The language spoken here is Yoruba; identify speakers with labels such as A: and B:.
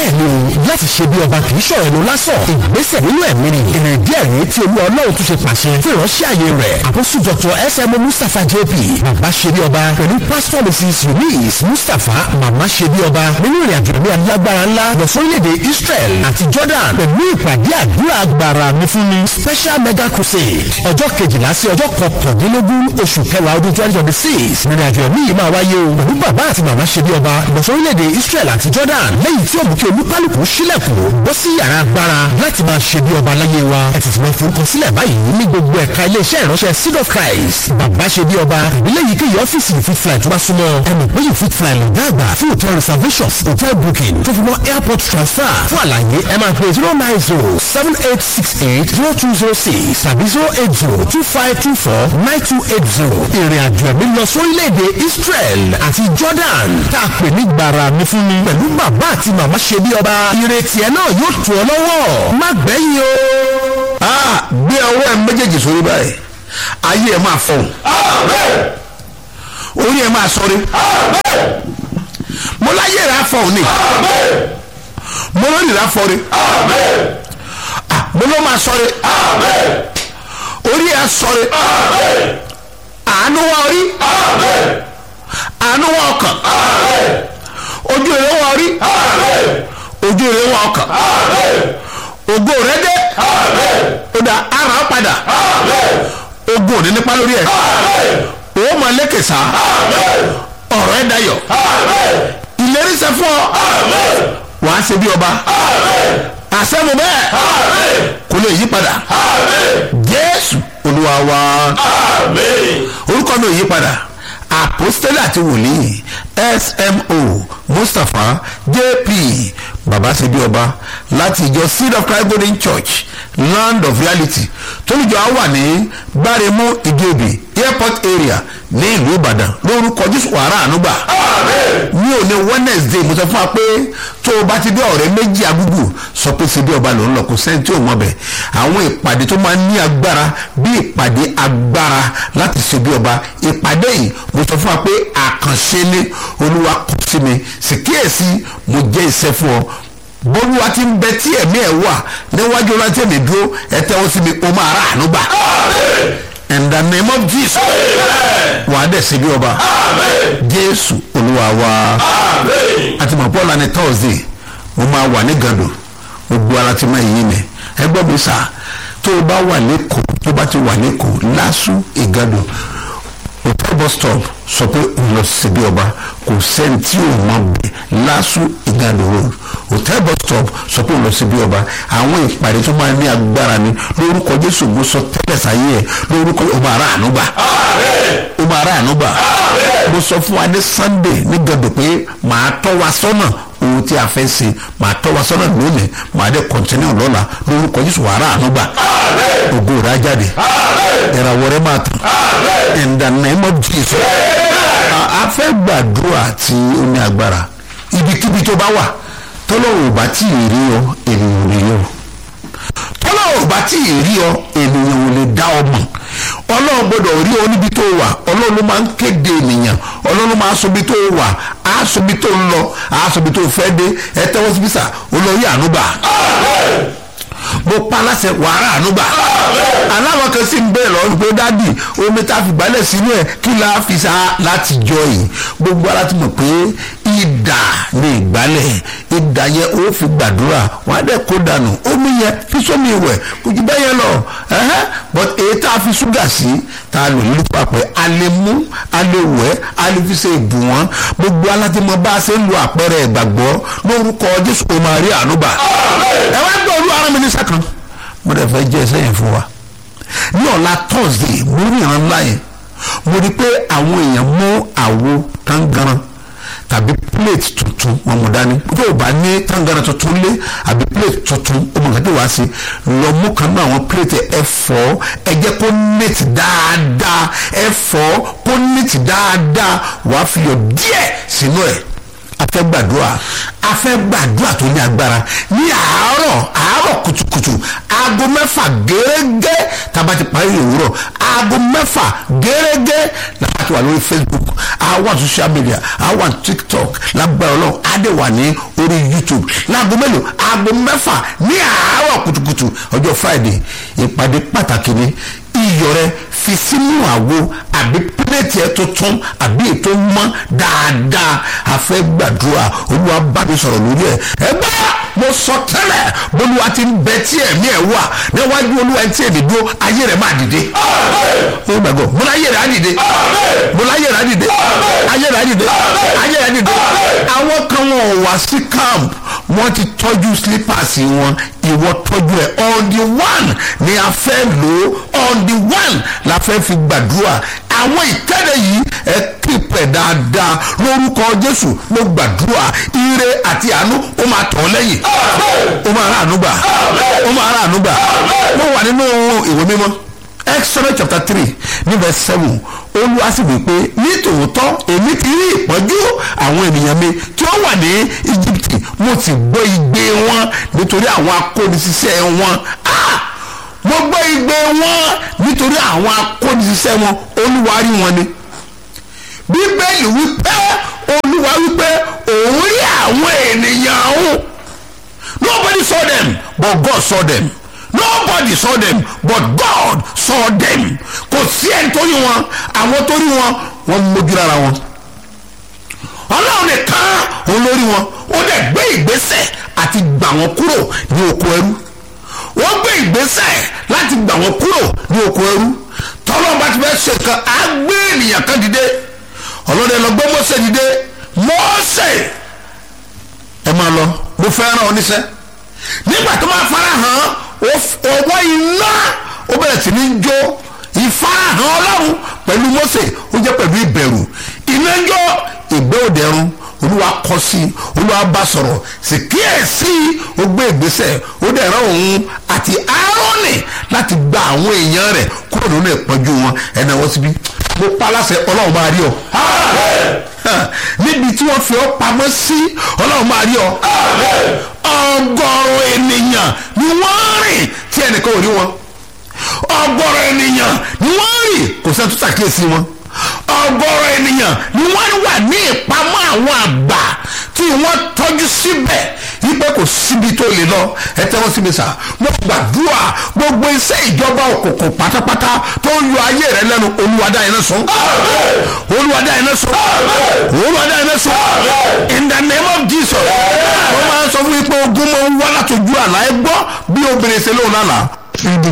A: bẹ́ẹ̀ ni o láti ṣe bí ọba kì í ṣọ̀rọ̀ ẹnu lásán ìgbésẹ̀ nínú ẹ̀mí ni ìrìn díẹ̀ rèé tí olú ọlọ́run tún ṣe pàṣẹ fún ìránṣẹ́ àyè rẹ̀ àkóso dr sm mustapha jp bàbá ṣe bí ọba pẹ̀lú pastor mrs eunice mustapha màmá ṣe bí ọba nínú ìrìn àjò ẹ̀mí alágbára ńlá lọ sórílẹ̀-èdè israel àti jordan pẹ̀lú ìpàdé àdúrà agbára mi fún mi special mega crusade ọjọ́ kejìlá sí ọjọ́ kọkàndínlógún oṣù kẹwàá ọdún twenty twenty six ìrìn àjò ẹ̀mí yìí máa wáyé o pẹ̀lú bàbá àti màmá ṣe bí ọba lọ sórílẹ̀-èdè israel àti jordan lẹ́yìn tí ó mú kí olúkálùkù sílẹ̀kùn bọ́ sí yàrá agbára láti máa ṣe bí ọba láyé wa ẹ ti ti máa forúkọ sílẹ̀ báyìí ní gbogbo ẹ̀ka iléeṣẹ́ ìránṣẹ́ seed of christ bàbá ṣe bí ọba ìbílẹ̀ kéyìí ọ́fíìsì you fit fly tó bá súnmọ́ ẹnu pé you fit fly lọ́gá àgbà fún hotel reservations hotel booking tó fi mọ́ airport transfer fún àlàyé ẹ máa pè zero nine zero seven eight six eight zero two zero six tàbí zero eight zero two five two four nine two eight zero ìrìn àjò ẹ̀mí lọ sórílẹ̀-èdè israel àti jordan tá a pè ní gbàrà mi fún mi pẹ̀lú bàbá àti màmá ṣe bí ọba ìrètí ẹ náà yóò tù ọ lọ́wọ́ má gbẹ̀yìn o.
B: Ah, gbé ọwọ́ ẹ méjèèjì sórí báyìí ayé ẹ máa fọhùn orí ẹ máa sọrí mo láyé rẹ afọhùn ni mo lórí rẹ afọrí Ah, mo ló máa sọrí orí ẹ sọrí àánú wá orí àánú wá ọkàn ojú èrè wá orí ojú èrè wá ọkàn ògo rẹ dé ó dá ara ó padà ogun òní nípa lórí ẹ òun máa lékè sá ọ̀rọ̀ ẹ dayọ̀ ìlérí ṣẹ fún ọ wàá ṣe bí ọba àṣẹ mo bẹ́ẹ̀ kò lè yí padà jésù olúwa wa orúkọ mi ò yí padà àpòstélì àti wòlíì smo mustapha jp baba ṣebí ọba láti ìjọ seed of christ golden church land of reality tólùjọ á wà ní gbáremú ìdíòbí airport area ní ìlú ìbàdàn lórúkọ jésù wàrà ànúgbà ní òní wednesday mo sọ fún wa pé tó o bá ti dé ọ̀rẹ́ méjì agúgù sọ pé ṣebí ọba ló ń lọ kó sẹ́ni tí ò mọ̀ bẹ̀ àwọn ìpàdé tó máa ń ní agbára bí ìpàdé agbára láti ṣebí ọba ìpàdé yìí mo sọ fún wa pé àkànṣe ni olúwa kọ sí mi sì kíyèsí mo jẹ́ iṣẹ́ fún ọ bólúwa ti ń bẹ tí ẹ̀mí ẹ̀ wà níwájú láti ẹ̀mí dúró ẹ tẹ́wọ́ sí mi o máa rà àánú gbà in the name of jesus wà á dẹ̀ sí bí ọba jésù olúwa wa àti mọ̀ paul ní thursday mo máa wà ní gàdò gbogbo ara ti máa yí mi ẹ gbọ́ mi sà tó o bá wà lẹ́kọ̀ọ́ tó o bá ti wà lẹ́kọ̀ọ́ lásù ìgàdò hotel bus stop sọ pé òun lọ síbi ọba kò sẹ́ni tí ò mọ bẹ́ẹ̀ lásù ìgàdò road hotel bus stop sọ pé òun lọ síbi ọba àwọn ìpàdé tó máa ní agbára ni lórúkọ jésù mo sọ tẹ́lẹ̀ sáyé ẹ̀ lórúkọ ọba ara àánú gbà ọba ara àánú gbà mo sọ fún wa ní sunday ní gàdò pé màá tọ́ wa sọ́nà ohun tí a fẹ́ ṣe màá tọ́ wa sọ́nà lónìí màá dé kọ́ntínú lọ́la lórúkọ jésù wàrà àánú gbà ògo rẹ̀ á jáde ìràwọ̀ rẹ̀ máa tàn in the name of jesus a fẹ́ gbàdúrà tí ó ní agbára ibikíbi tó bá wà tọ́lọ́wọ́ ò bá tí ì rí ọ ènìyàn ò lè yọ tọ́lọ́wọ́ ò bá tí ì rí ọ ènìyàn ò lè dá ọ mọ̀ ọlọ́run gbọ́dọ̀ rí ọ níbi tó wà ọlọ́run ló máa ń kéde ènìyàn ọlọ́run ló máa sọ ibi tó wà á sọ ibi tó ń lọ á sọ ibi tó fẹ́ dé ẹ tẹ́wọ́ síbí sà olórí ànúgbà mo pa aláṣẹ wàrà ànúgbà aláwọ̀ kan sì ń bẹ̀rẹ̀ lọ́rùn pé dádì omi tá a fi gbálẹ̀ sínú ẹ̀ kí la fi sa láti jọ yìí gbogbo ara ti mọ̀ pé ìdà ní ìgbálẹ̀ ìdà yẹn ó fi gbàdúrà wọn á dẹ̀ kó dànù omi yẹn fi sómi ìwẹ̀ kò jù bẹ́ẹ̀ yẹn lọ ẹ̀hẹ́ but èyí tá a fi ṣúgà sí tá a lò ní papẹ̀ a lè mú a lè wẹ̀ a lè fi ṣe ìbù wọn gbogbo alátimọ̀ bá a ṣe ń lo àpẹẹrẹ ìgbàgbọ́ lórúkọ jésù kò máa rí ànúbà ẹ wá gbọ́ olú ara mi ní sẹ́kàn mo dẹ̀ fẹ́ jẹ́ ẹsẹ̀ yẹn fún wa ní ọ̀la thursday mo rí ìran ńlá yẹn mo rí pé àwọn èèyàn mú àwo tangaran tàbí plate tuntun wọn mú dání tó o bá ní tangaran tuntun lé àbí plate tuntun o mọ̀ nǹkan tí wàá ṣe lọ mú kan náà àwọn plate ẹ fọ́ ẹ jẹ́ kó neat dáadáa ẹ fọ́ kó neat dáadáa wàá fi yọ díẹ̀ sínú ẹ̀ a fẹ́ gbàdúrà a fẹ́ gbàdúrà tó ní agbára ní àárọ̀ àárọ̀ kùtùkùtù aago mẹ́fà gẹ́gẹ́ tàbá ti parí òwúrọ̀ aago mẹ́fà gẹ́gẹ́ láti wà lórí facebook àwa social media àwa tiktok lágbára ọlọ́run adé wà ní orí youtube láago mélòó aago mẹ́fà ní àárọ̀ kùtùkùtù ọjọ́ friday ìpàdé pàtàkì ni iyọ̀ rẹ fi sínú àwo àbí pílẹ̀tì ẹ̀ tuntun àbí ètò mọ́ dáadáa àfẹ́ gbàdúrà olúwa bá mi sọ̀rọ̀ lórí ẹ̀ ẹ bá mo sọ tẹ́lẹ̀ bolúwa ti ń bẹ tí ẹ̀mí ẹ̀ wà níwájú olúwa ẹ̀ tí èmi dúró ayé rẹ̀ máa dìde. ó gbàgbọ́ mo láyé rẹ̀ á dìde mo láyé rẹ̀ á dìde ayé rẹ̀ á dìde ayé rẹ̀ á dìde. àwọn kan wọn ò wá sí camp wọ́n ti tọ́jú slippers wọn ìwọ tọ́jú ẹ̀ on the one ni a fẹ́ lò ó on the one la fẹ́ fi gbàdúrà àwọn ìkéde yìí ẹ kípẹ̀ dáadáa lórúkọ jésù ló gbàdúrà ire àti àánú ó máa tọ̀ ọ́ lẹ́yìn ó máa rà àánú gbà ó máa rà àánú gbà mo wà nínú ìwé mímọ́ exodus chapter three ní verse seven olúwa sì wí pé nítòótọ́ èmi ti rí ìpọ́njú àwọn ènìyàn mi tí ó wà ní íjíbítì mo ti gbọ́ igbe wọn nítorí àwọn akónisíṣẹ́ wọn ah mo gbọ́ igbe wọn nítorí àwọn akónisíṣẹ́ wọn olúwa rí wọn ni bíbélì wípé olúwa wípé òun rí àwọn ènìyàn ọ̀hún nobody saw them but God saw them nobody saw them but God saw them kò sí ẹni tó rí wọn àwọn tó rí wọn wọ́n mójú lára wọn ọlọ́run nìkan òun ló rí wọn ó dẹ̀ gbé ìgbésẹ̀ àti gbà wọ́n kúrò ní oko ẹrú wọ́n gbé ìgbésẹ̀ láti gbà wọ́n kúrò ní oko ẹrú tọ́lọ́run bá ti fẹ́ ṣe nǹkan á gbé ènìyàn kan dìde ọlọ́dẹ lọ gbé mọ́sẹ̀ dìde mọ́sẹ̀ ẹ máa lọ mo fẹ́ ràn ọ́ níṣẹ́ nígbà tó máa fara hàn ọwọ́ iná ó bẹ̀rẹ̀ sí ní jó ìfarahàn ọlọ́run pẹ̀lú mọ́sẹ̀ ó jẹ́ pẹ̀lú ìbẹ̀rù iná jó ìgbẹ́ òdẹ̀rùn olúwa kọ sí olúwa bá sọ̀rọ̀ sì kíyèsí ó gbé ìgbésẹ̀ ó dẹ̀ rán òun àti aaroni láti gba àwọn èèyàn rẹ̀ kúrò nínú ìpọ́njú wọn ẹ̀nà wọ́n síbí mo pa aláṣẹ ọlọ́run máa rí ọ níbi tí wọ́n fi ọ́ pamọ́ sí ọlọ́run máa rí ọ ọgọ́rùn ènìyàn ni wọ́n rìn tí ẹnìkan ò rí wọn ọgọ́rùn ènìyàn ni wọ́n rìn kò sẹ́ni tó ṣàkíyèsí wọn ọgọ́rùn ènìyàn ni wọ́n wà ní ìpamọ́ àwọn àgbà tí wọ́n tọ́jú síbẹ̀ wípé kò síbi tó lè lọ ẹ tẹ́wọ́ síbi sà mo gbàdúrà gbogbo iṣẹ́ ìjọba òkùnkùn pátápátá tó ń yọ ayé rẹ lẹ́nu olúwadá iná sùn olúwadá iná sùn olúwadá iná sùn in the name of jesus mo máa ń sọ fún yín pé ogun máa ń wá látọjú àlá ẹ gbọ́ bí obìnrin ṣe lóun lánàá ibi